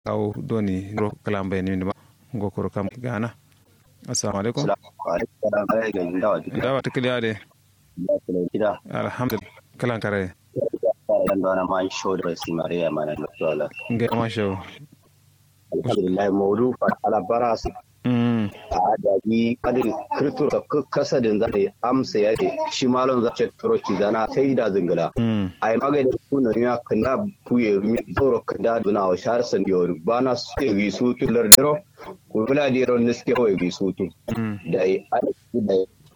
kawo doni ro kalam bayani ni ba ngokoro kam gana assalamu alaikum dawa tikliya de alhamdulillah kalan kare dandana ma show da si maria mana nutala nge ma show alhamdulillah mawdu ala baras mm a daji kadin kirtur da kasa din za ta amsa ya ce shi malon za ta turo ki zana sai da zingila mm ai magani kuna ya kana kuye mi tsoro kada duna wa shar san yo bana su ke wi su tu lar dero ko bula dero niske ko wi su tu mm da ai da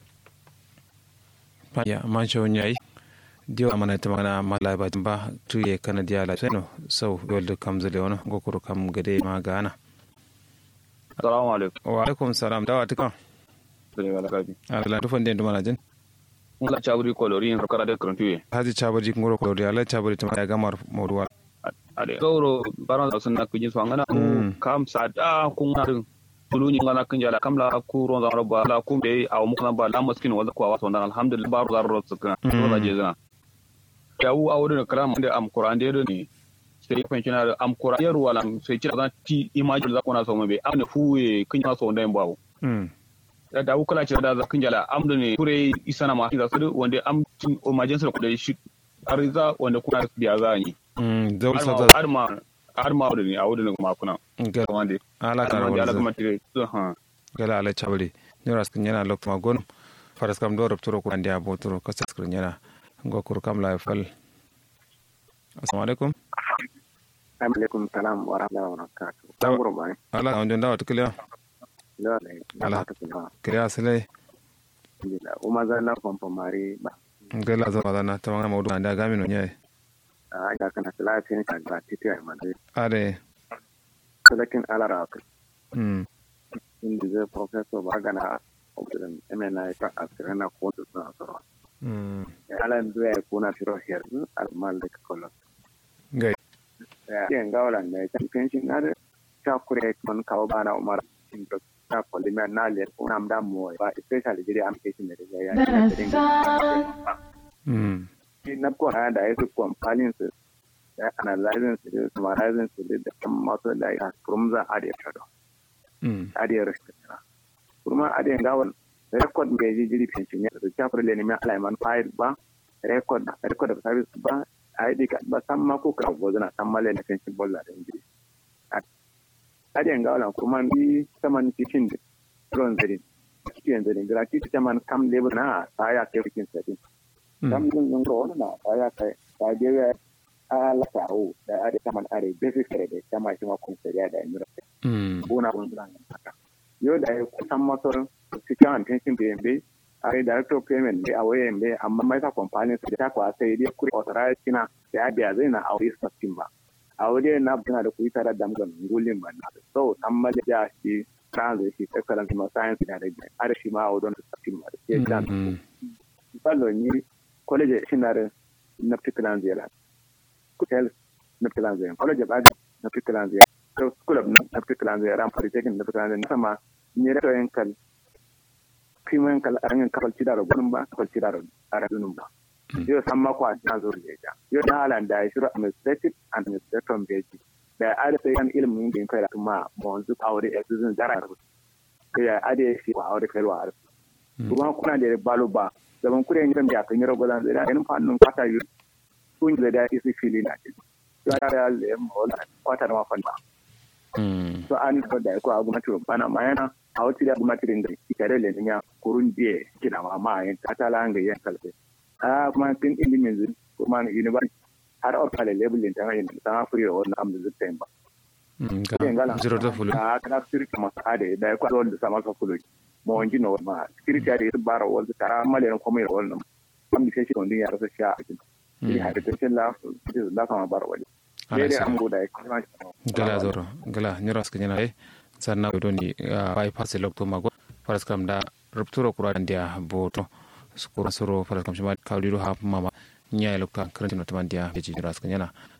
ya man show nyai dio amana ta magana mala ba ba tuye kana dia la seno so goldo kam zele wono ngokoro kam gade ma gana Assalamu alaikum. wa alaikum salam dawa tika Sani wala kabi. ala tufan den dumana jin Mun la chaburi kolori in rokara de krantuye. haji chabaji ngoro ko dia ala chabaji tama ya gamar mawduwa Ade. Gauro baran da sunna kujin so ngana Mm. kam sada kun na din. Tulu ni ngana kun jala kam la ku ron zan roba la ku be aw mu kana ba la maskin wala ko waso dan alhamdulillah baru zar ro tsaka. Mm. Ro da je zana. Yawu awdu da karam da am Qur'an de ni. Sai kun kina da am Qur'an yar wala sai kira zan ti imagine za ku na so mu be am ne fuwe kun na so ndan bawo. mm da da kula ce da zakin jala am da ne kure isana ma da su wanda am tin emergency da shi ariza wanda kuna biya za ni mm dawul har ma sadda har ma har ma da ne a wurin ma kuna ngala wanda ala har kana ma da wala kuma tire to ha gala ala chabri nira skin yana lok ma gon faras kam do turo ko andi abo turo ko skrin yana ngokoro kam la fal assalamu alaikum alaikum salam wa rahmatullahi wa barakatuh Tawa- tanguro bane ala on dawa tikliya lole Ala. ala ta kuma kriya sele alhamdulillah uma zanna pompo mari ba ngala zama dana ta magana mawdu anda gami no nyai a ga kana salatin ka ga titi ai mande ade salakin ala ra ka mm indi ze professor ba gana obdin emena ta asirana ko to na so mm ala ndu ya kuna firo her al mal de kolon ngai ya yen gawla ne ta pension na de ta kure kon kawo bana umar tin to ta kolli me na le una mda mo ba especially jiri am keshin ne ya ya mm na ko na da yasu kwamfanin su da analyzing su da summarizing su da kan masu da ya kurumza a da ya shado mm a da ya rashin tana kurma a da ya gawan record mai ji jiri pension ya da kyafar le neman alaiman file ba record record of service ba a yi dika ba san ma ko ka gozo na san male na pension bolla da injiri a da ya gawan kuma bi saman cikin ron zari cikin zari gratuity saman kam labor na ta ya kai cikin sadin kam din yin ro na ta ya kai ta je ya ala ta o da ade taman are basic kare da kama shi ma kun sai da imira mm bona kun zan haka yo da ya kusan masor cikin attention da yambe are director of payment da awaye yambe amma mai ta company su ta kwa sai dai kuri authorized kina da ya biya zai na aure system ba aure na buna da kuyi tare da mugan ngulin ba na so amma da ya shi transit shi excellence ma science da da are shi ma aure da system ba da ke dan mm fallo ni college shinare na particular zela kutel na particular zela college ba na particular zela so school of na particular zela ran polytechnic na particular zela sama ni da yin kal kimen kal aran kafal cidaro gunun ba kafal cidaro ara dunun ba yo samma ko na zo leja yo da halan da shiru administrative and administrative beji da ada sai kan ilimin din kai kuma mo wanzu aure exercise dara ya ade shi wa aure kai wa kuma kuna da balo ba zaman kure yin da kan yaro godan da yan fannin kwata yi kun da da isi fili na ce ya da le mo la kwata ma fanna mm so an ko da ko agu matu bana ma yana a wati da agu matu da ikare le nya kurun die kina ma ma yin ta la nga yan kalbe a kuma tin ilimin zin kuma university har o kale level din tan yin ta furi o na amdu zutten ba mm yin gala gala zero da fulu a kana sirri kuma ade da ko da sama ka fulu mo wanji no ma security ade su bara wal tara male ko mai wal no am di sai on din ya rasa sha akin ni ha da tin la la kama bara wal ala dai sa am go da kuma gala zoro gala nyoro skin yana e sanna do ni bypass lokto mago faras kam da rupturo kura ndia boto skuro soro faras kam shima kawdido ha mama nyaa lokta krantino tamandia beji nyoro skin yana